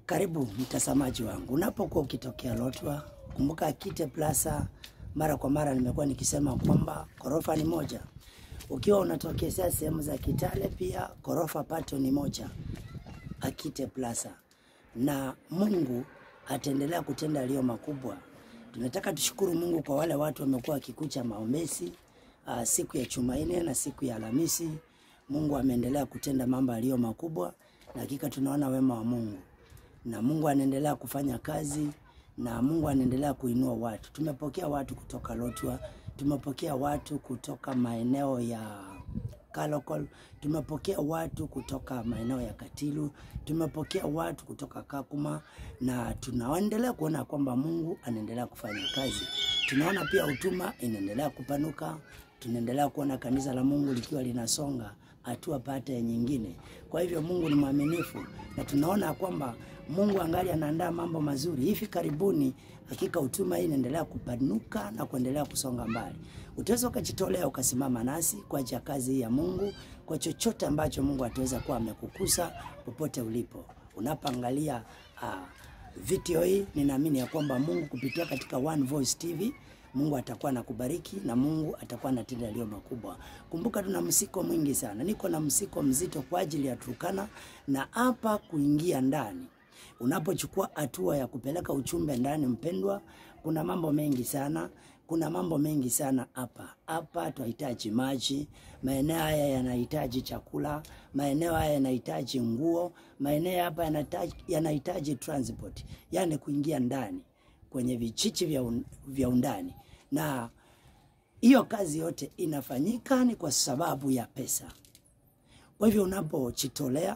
Karibu mtazamaji wangu, unapokuwa ukitokea Lotwa, kumbuka Akite Plaza. Mara kwa mara nimekuwa nikisema kwamba ghorofa ni moja. Ukiwa unatokezea sehemu za Kitale, pia ghorofa pato ni moja, Akite Plaza, na Mungu ataendelea kutenda yaliyo makubwa. Tunataka tushukuru Mungu kwa wale watu wamekuwa wakikucha maombezi uh, siku ya Jumanne na siku ya Alhamisi. Mungu ameendelea kutenda mambo yaliyo makubwa, na hakika tunaona wema wa Mungu na Mungu anaendelea kufanya kazi na Mungu anaendelea kuinua watu. Tumepokea watu kutoka Lotwa, tumepokea watu kutoka maeneo ya Kalokol, tumepokea watu kutoka maeneo ya Katilu, tumepokea watu kutoka Kakuma, na tunaendelea kuona kwamba Mungu anaendelea kufanya kazi. Tunaona pia huduma inaendelea kupanuka, tunaendelea kuona kanisa la Mungu likiwa linasonga hatua pata ya nyingine. Kwa hivyo Mungu ni mwaminifu na tunaona kwamba Mungu angali anaandaa mambo mazuri. Hivi karibuni, hakika huduma hii inaendelea kupanuka na kuendelea kusonga mbali. Utaweza ukajitolea ukasimama nasi kwa ajili ya kazi hii ya Mungu, kwa chochote ambacho Mungu ataweza kuwa amekukusa popote ulipo. Unapoangalia uh, video hii, ninaamini ya kwamba Mungu kupitia katika One Voice TV Mungu atakuwa anakubariki na Mungu atakuwa anatenda yaliyo makubwa. Kumbuka tuna msiko mwingi sana, niko na msiko mzito kwa ajili ya Turkana na hapa kuingia ndani. Unapochukua hatua ya kupeleka uchumbe ndani, mpendwa, kuna mambo mengi sana kuna mambo mengi sana hapa hapa. Tunahitaji maji, maeneo haya yanahitaji chakula, maeneo haya yanahitaji nguo, maeneo hapa yanahitaji, yanahitaji transport, yani kuingia ndani kwenye vichichi vya, un, vya undani na hiyo kazi yote inafanyika ni kwa sababu ya pesa. Kwa hivyo unapochitolea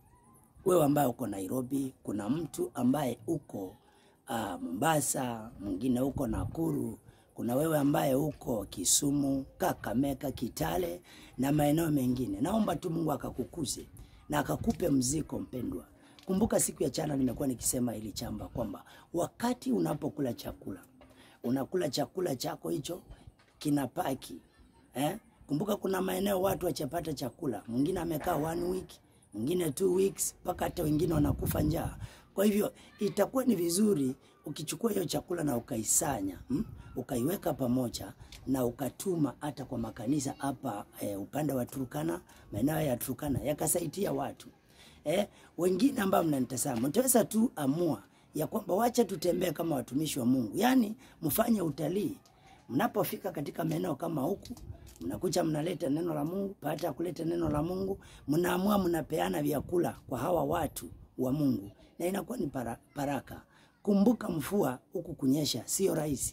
wewe ambaye uko Nairobi, kuna mtu ambaye uko uh, Mombasa, mwingine uko Nakuru, kuna wewe ambaye uko Kisumu, Kakamega, Kitale na maeneo mengine. Naomba tu Mungu akakukuze na akakupe mziko mpendwa. Kumbuka siku ya jana nimekuwa nikisema ili chamba kwamba wakati unapokula chakula unakula chakula chako hicho kinapaki eh? Kumbuka kuna maeneo watu wachapata chakula, mwingine amekaa one week, mwingine two weeks, mpaka hata wengine wanakufa njaa. Kwa hivyo itakuwa ni vizuri ukichukua hiyo chakula na ukaisanya hmm? ukaiweka pamoja na ukatuma hata kwa makanisa hapa eh, upande wa Turkana, maeneo ya Turkana yakasaidia watu eh, wengine ambao mnanitazama mtaweza tu amua ya kwamba wacha tutembee kama watumishi wa Mungu, yaani mfanye utalii. Mnapofika katika maeneo kama huku, mnakuja mnaleta neno la Mungu. Baada ya kuleta neno la Mungu, mnaamua mnapeana vyakula kwa hawa watu wa Mungu, na inakuwa ni para, baraka. Kumbuka mvua huku kunyesha sio rahisi,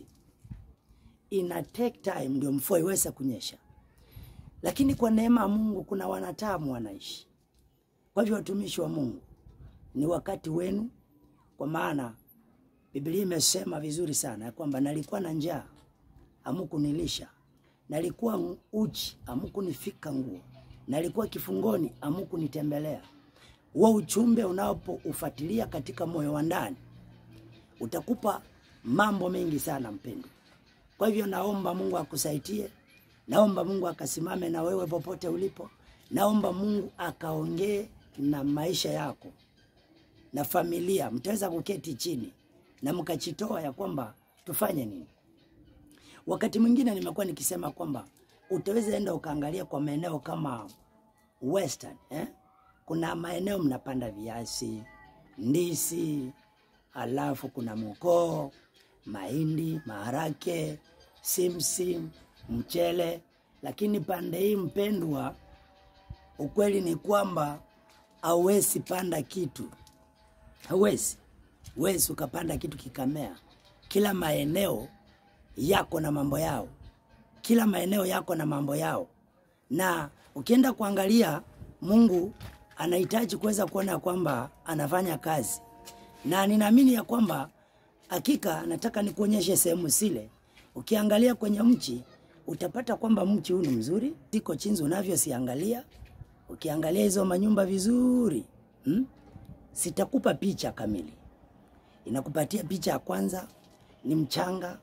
ina take time ndio mvua iweze kunyesha, lakini kwa neema ya Mungu kuna wanatamu wanaishi kwa hivyo watumishi wa Mungu, ni wakati wenu, kwa maana Biblia imesema vizuri sana ya kwamba nalikuwa na njaa hamukunilisha, nalikuwa uchi hamukunifika nguo, nalikuwa kifungoni hamukunitembelea. Huo uchumbe unapoufuatilia katika moyo wa ndani utakupa mambo mengi sana mpendwa. Kwa hivyo naomba Mungu akusaidie, naomba Mungu akasimame na wewe popote ulipo, naomba Mungu akaongee na maisha yako na familia, mtaweza kuketi chini na mkachitoa ya kwamba tufanye nini. Wakati mwingine nimekuwa nikisema kwamba utaweza enda ukaangalia kwa maeneo kama Western, eh? Kuna maeneo mnapanda viazi, ndizi, alafu kuna mkoo, mahindi, maharake, simsim, mchele, lakini pande hii mpendwa, ukweli ni kwamba hauwezi panda kitu, hauwezi wezi ukapanda kitu kikamea. Kila maeneo yako na mambo yao, kila maeneo yako na mambo yao, na ukienda kuangalia, Mungu anahitaji kuweza kuona kwamba anafanya kazi, na ninaamini ya kwamba hakika, nataka nikuonyeshe sehemu zile. Ukiangalia kwenye mchi utapata kwamba mchi huu ni mzuri, siko chinzi unavyosiangalia ukiangalia hizo manyumba vizuri hmm? Sitakupa picha kamili, inakupatia picha ya kwanza ni mchanga,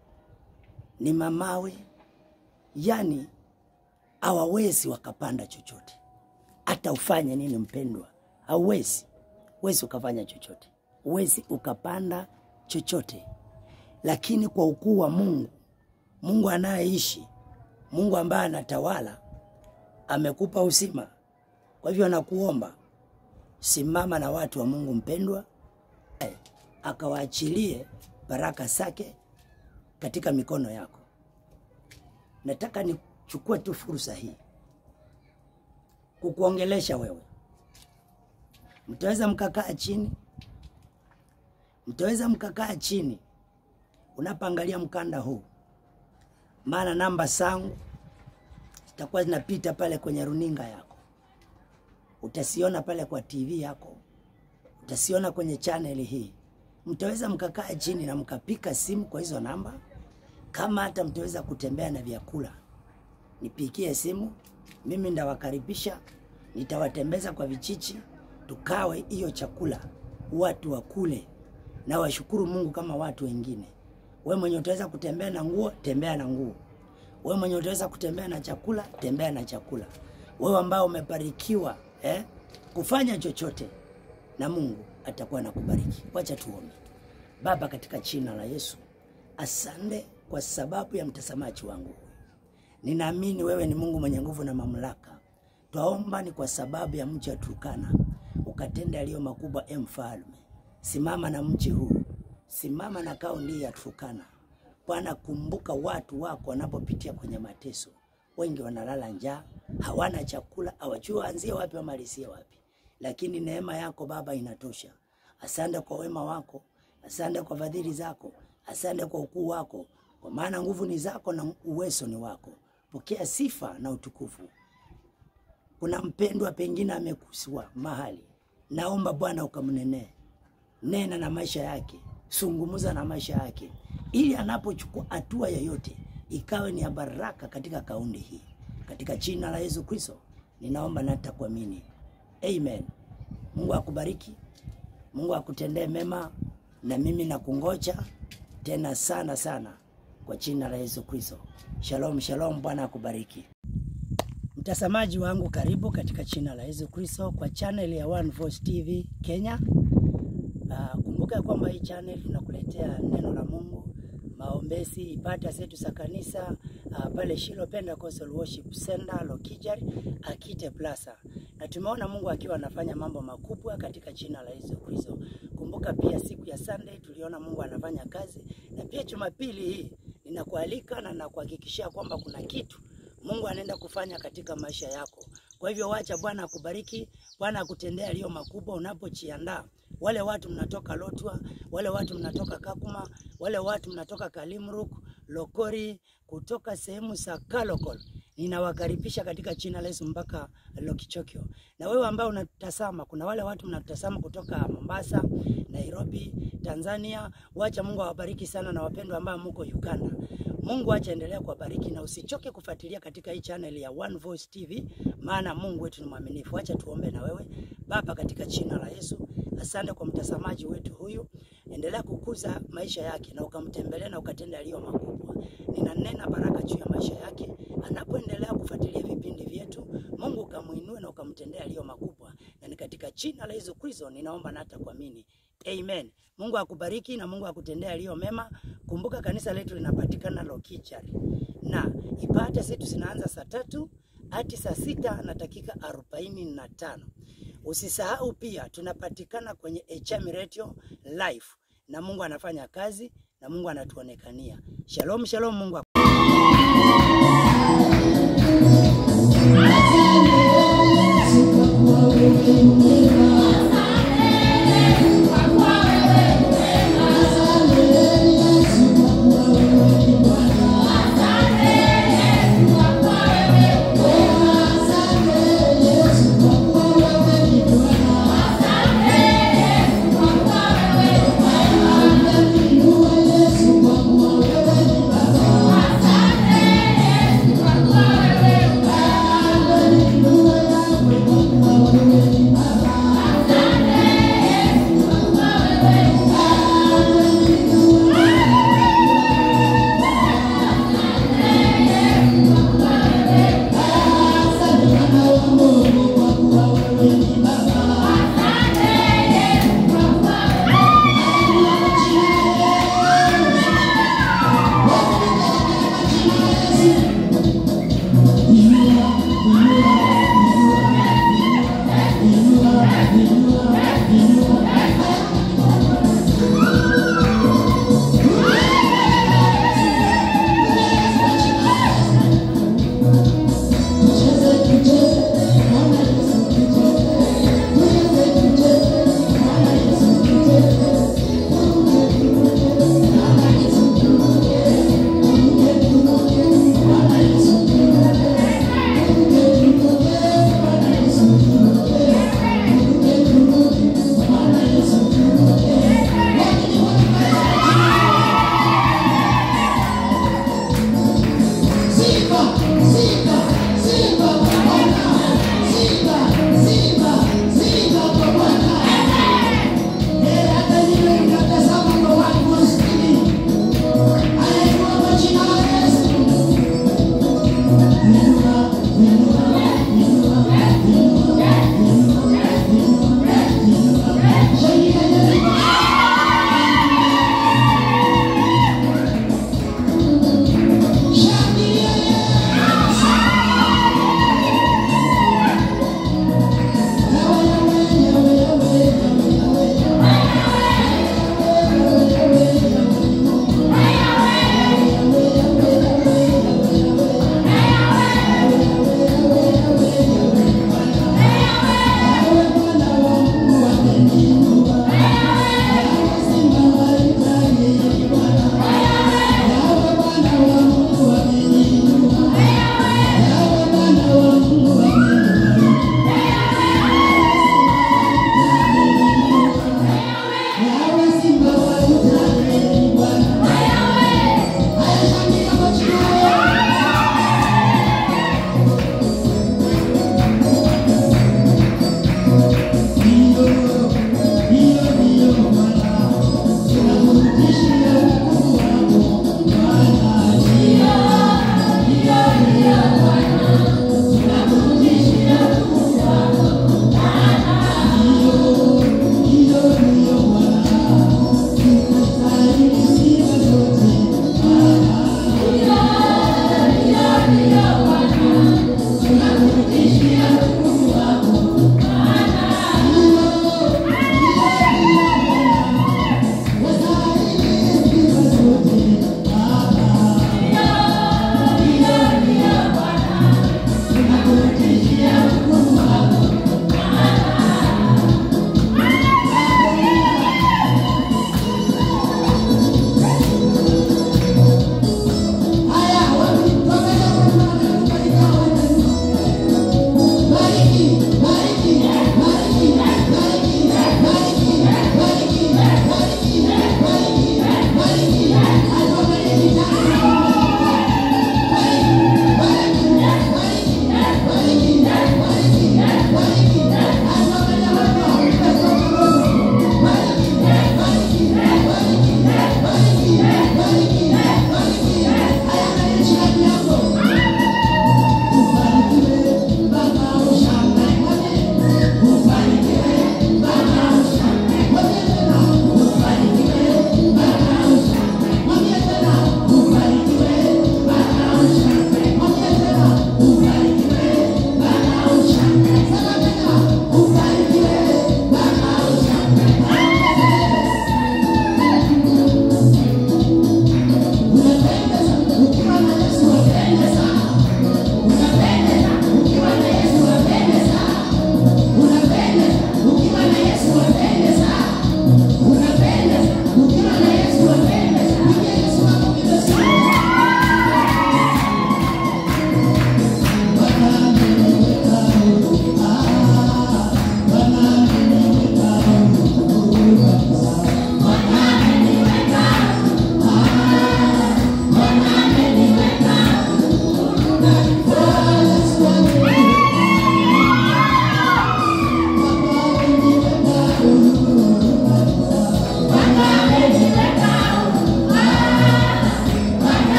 ni mamawe, yani hawawezi wakapanda chochote, hata ufanye nini mpendwa, hauwezi wezi ukafanya chochote. huwezi ukapanda chochote, lakini kwa ukuu wa Mungu, Mungu anayeishi, Mungu ambaye anatawala, amekupa uzima. Kwa hivyo nakuomba simama na watu wa Mungu mpendwa, eh, akawaachilie baraka zake katika mikono yako. Nataka nichukue tu fursa hii kukuongelesha wewe. Mtaweza mkakaa chini, mtaweza mkakaa chini unapoangalia mkanda huu, maana namba zangu zitakuwa zinapita pale kwenye runinga yako, utasiona pale kwa TV yako, utasiona kwenye chaneli hii. Mtaweza mkakaa chini na mkapika simu kwa hizo namba, kama hata mtaweza kutembea na vyakula, nipikie simu, mimi ndawakaribisha, nitawatembeza kwa vichichi, tukawe hiyo chakula, watu wakule na washukuru Mungu kama watu wengine. We mwenye utaweza kutembea na nguo, tembea na nguo. We mwenye utaweza kutembea na chakula, tembea na chakula. Wewe ambao umebarikiwa eh, kufanya chochote na Mungu atakuwa anakubariki. Wacha tuombe. Baba, katika jina la Yesu, asante kwa sababu ya mtazamaji wangu. Ninaamini wewe ni Mungu mwenye nguvu na mamlaka. Twaomba ni kwa sababu ya mji wa Turkana, ukatenda yaliyo makubwa. E Mfalme, simama na mji huu, simama na kaunti ya Turkana. Bwana, kumbuka watu wako wanapopitia kwenye mateso. Wengi wanalala njaa, hawana chakula, hawajui waanzie wapi wamalizie wapi, lakini neema yako Baba inatosha. Asante kwa wema wako, asante kwa fadhili zako, asante kwa ukuu wako, kwa maana nguvu ni zako na uwezo ni wako. Pokea sifa na utukufu. Kuna mpendwa pengine amekuswa mahali, naomba Bwana ukamnenee, nena na maisha yake, sungumuza na maisha yake, ili anapochukua hatua yoyote ikawe ni ya baraka katika kaunti hii, katika jina la Yesu Kristo ninaomba na nitakuamini, amen. Mungu akubariki, Mungu akutendee mema, na mimi nakungoja tena sana sana kwa jina la Yesu Kristo. Shalom, shalom. Bwana akubariki. Mtazamaji wangu, karibu katika jina la Yesu Kristo kwa channel ya One Voice TV Kenya. Uh, kumbuka kwamba hii channel tunakuletea neno la Mungu, maombezi, ibada zetu za kanisa uh, pale Shilo Pentecostal Worship Center Lokijari Akite Plaza, na tumeona Mungu akiwa anafanya mambo makubwa katika jina la Yesu Kristo. Kumbuka pia siku ya Sunday tuliona Mungu anafanya kazi, na pia Jumapili hii ninakualika na nakuhakikishia kwamba kuna kitu Mungu anaenda kufanya katika maisha yako. Kwa hivyo wacha Bwana akubariki, Bwana akutendea yaliyo makubwa unapojiandaa. Wale watu mnatoka Lotwa, wale watu mnatoka Kakuma, wale watu mnatoka Kalimruk, Lokori, kutoka sehemu za Kalokol, ninawakaribisha katika jina la Yesu mpaka Lokichokio. Na wewe ambao unatazama, kuna wale watu mnatazama kutoka Mombasa, Nairobi, Tanzania, wacha Mungu awabariki sana, na wapendwa ambao mko Uganda, Mungu acha endelea kuwabariki na usichoke kufuatilia katika hii channel ya One Voice TV, maana Mungu wetu ni mwaminifu. Acha tuombe na wewe. Baba, katika jina la Yesu, asante kwa mtazamaji wetu huyu, endelea kukuza maisha yake na ukamtembelea na ukatenda yaliyo makubwa. Ninanena baraka juu ya maisha yake anapoendelea kufuatilia vipindi vyetu. Mungu ukamuinue na ukamtendea yaliyo makubwa, na ni katika jina la Yesu Kristo ninaomba na hata kuamini. Amen. Mungu akubariki na Mungu akutendea yaliyo mema. Kumbuka kanisa letu linapatikana Lokichari na ibada zetu zinaanza saa tatu hadi saa sita na dakika arobaini na tano. Usisahau pia tunapatikana kwenye HM Radio live, na Mungu anafanya kazi na Mungu anatuonekania. Shalom, shalom. Mungu Asante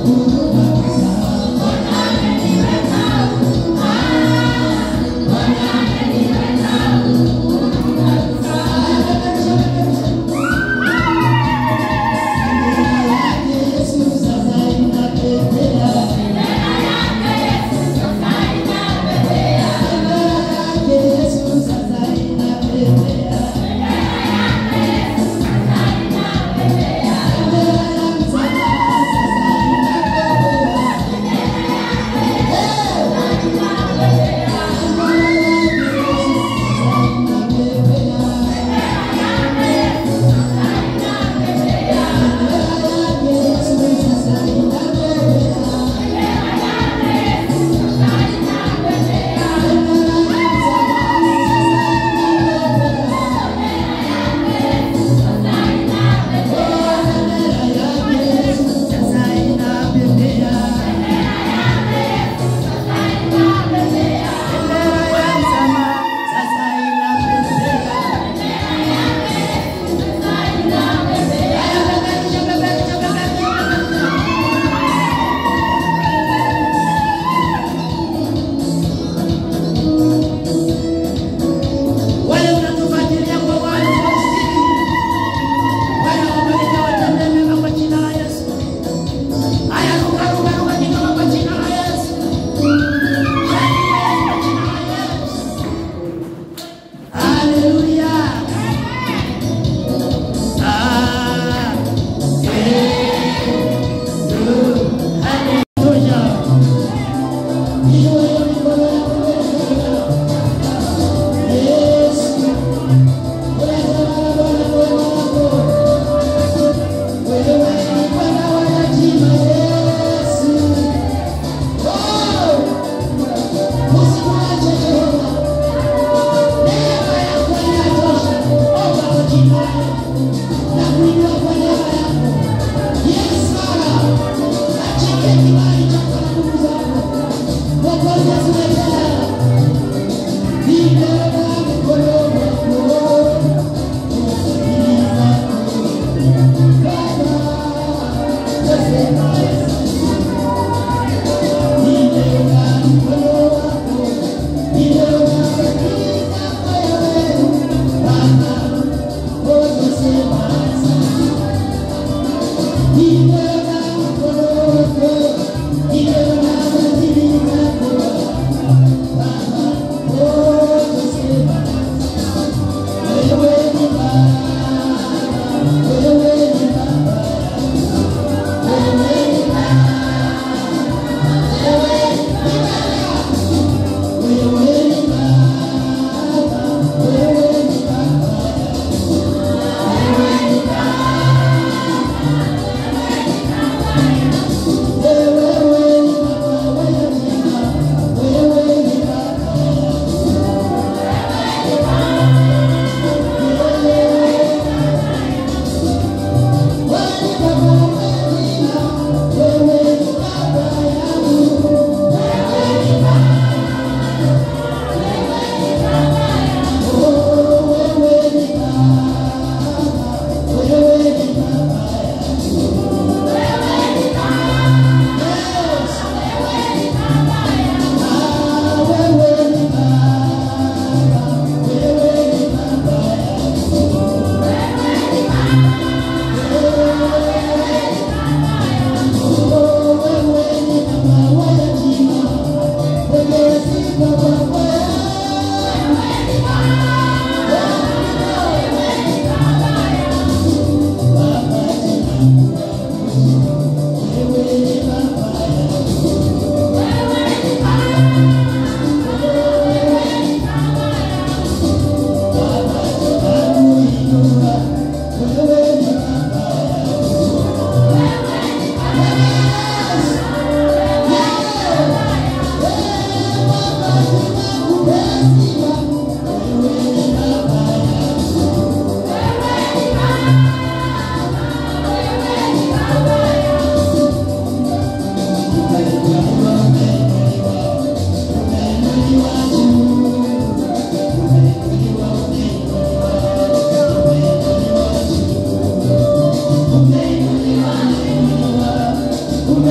Wale unatufuatilia kwa wale Faustini, Bwana wabariki watende mema kwa jina la Yesu. Haya, ruka ruka ruka kidogo kwa jina la Yesu. Shangilia kwa jina la Yesu. Haleluya. Ah, eh, du, haleluya. Hiyo hiyo mikono yako mbele ya Bwana. Yesu. Thank you.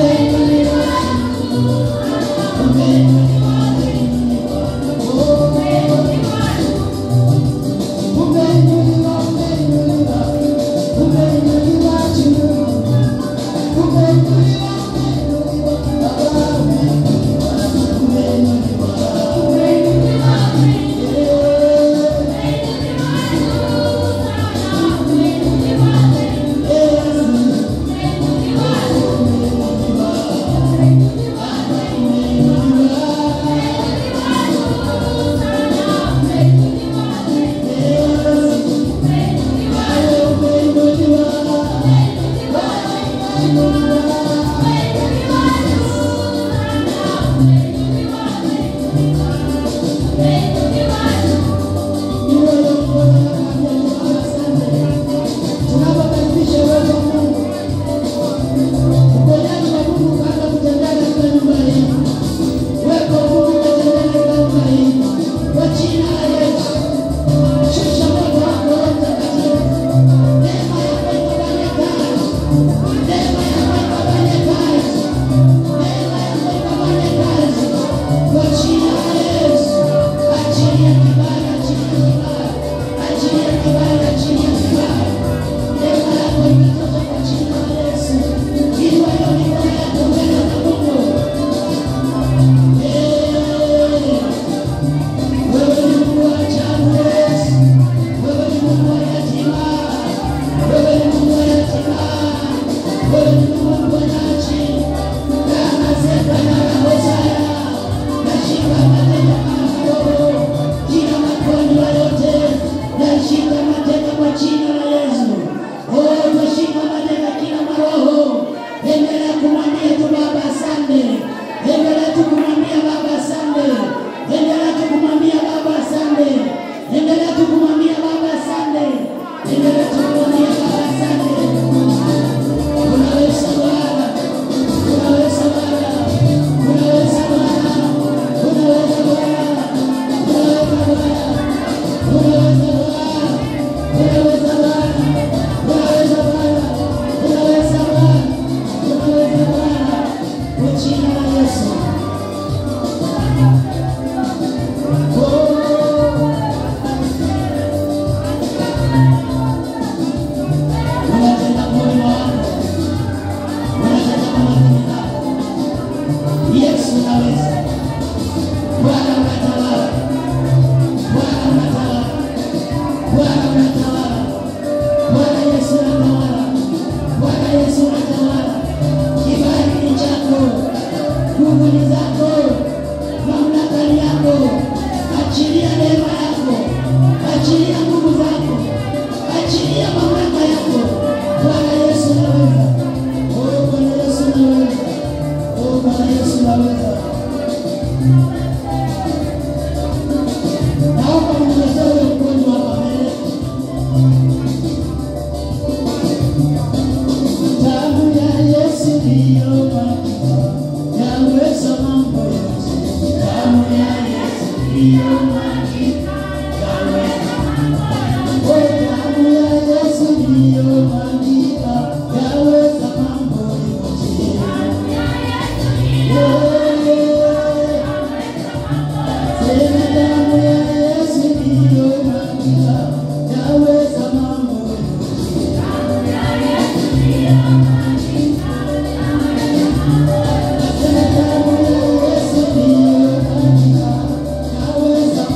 Naweza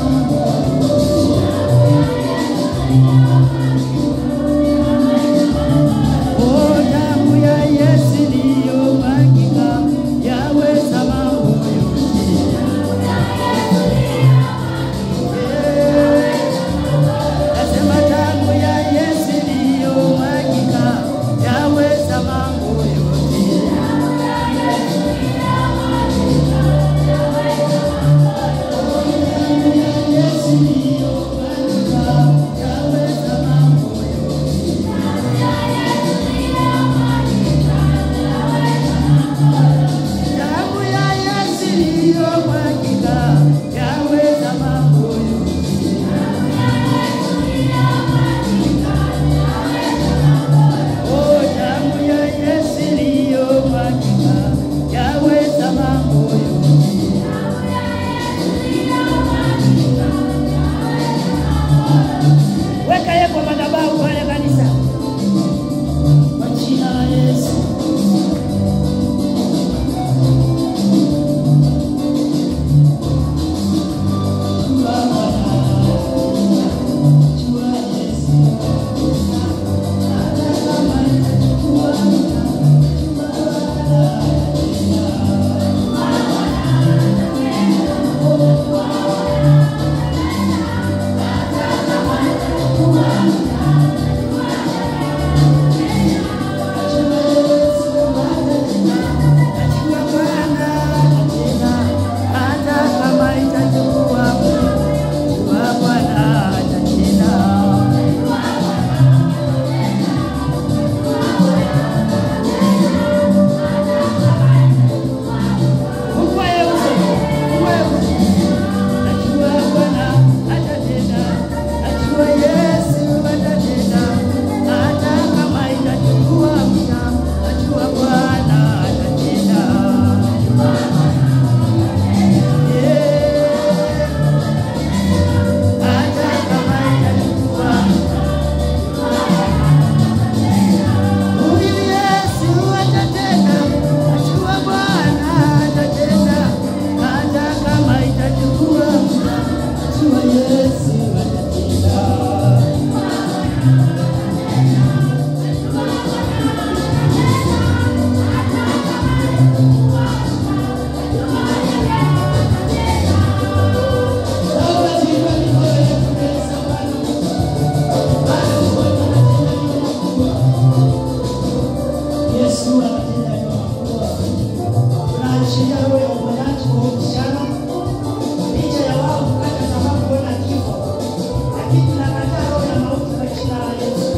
Ninashiria roho ya uponyaji kwa uhusiano, licha ya wao kukata tamaa kuona kifo, lakini tunakataa roho ya mauti kwa jina la Yesu.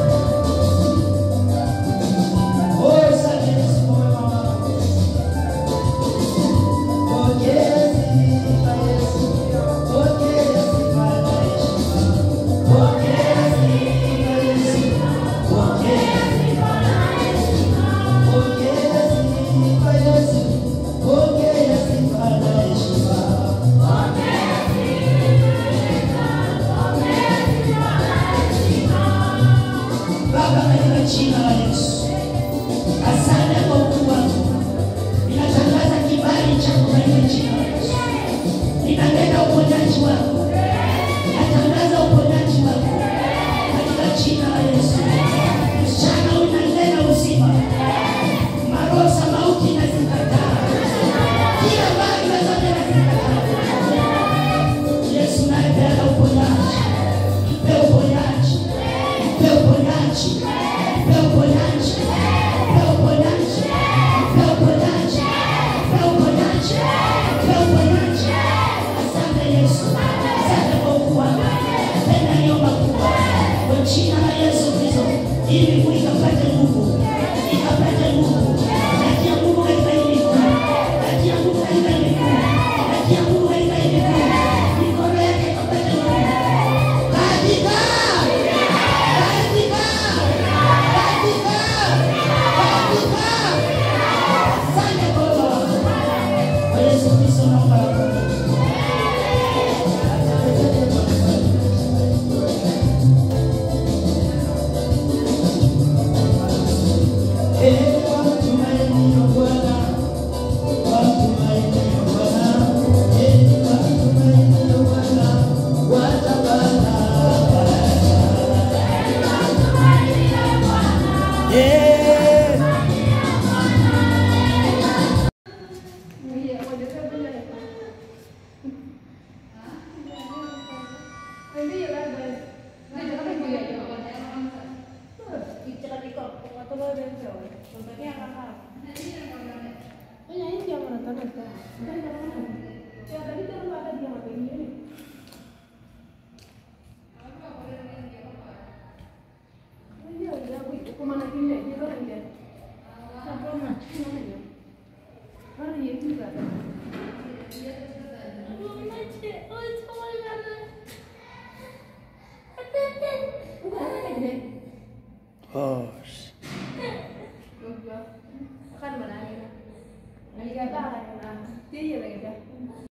Oh, asante Yesu kwa wema wako. Pokea sifa Yesu, pokea sifa na heshima. Pokea sifa Yesu, pokea sifa na heshima. Pokea sifa Yesu, pokea sifa na heshima. Baba, katika jina la Yesu, asante kwa ukuu wako. Ninatangaza kibali chako katika jina la Yesu. Ninanena uponyaji wako, natangaza uponyaji wako katika jina la Yesu. Msichana unanena uzima, maroho za mauti nazikataa, kila barua zote nazikataa. Yesu naye peana uponyaji, mpe uponyaji, mpe uponyaji, mpe uponyaji, mpe uponyaji, mpe uponyaji, mpe uponyaji, mpe uponyaji. Asante Yesu, asante kwa ukuu wako. Tena niomba kubwa kwa jina la Yesu Kristo, ili miguu ikapate nguvu, ikapate nguvu, natia nguvu katika hii miguu, natia nguvu katika hii miguu, natia nguvu katika hii miguu, mikono yake ikapate nguvu katika katika katika katika. Asante kwa wema wako. Kwa Yesu Kristo naomba na kuamini. Eh, watumaini ya Bwana, watumaini ya Bwana, eh, watumaini ya Bwana, watapata Eh, oh, Kan mana ni? Ni kata lah, ni dia lagi dah.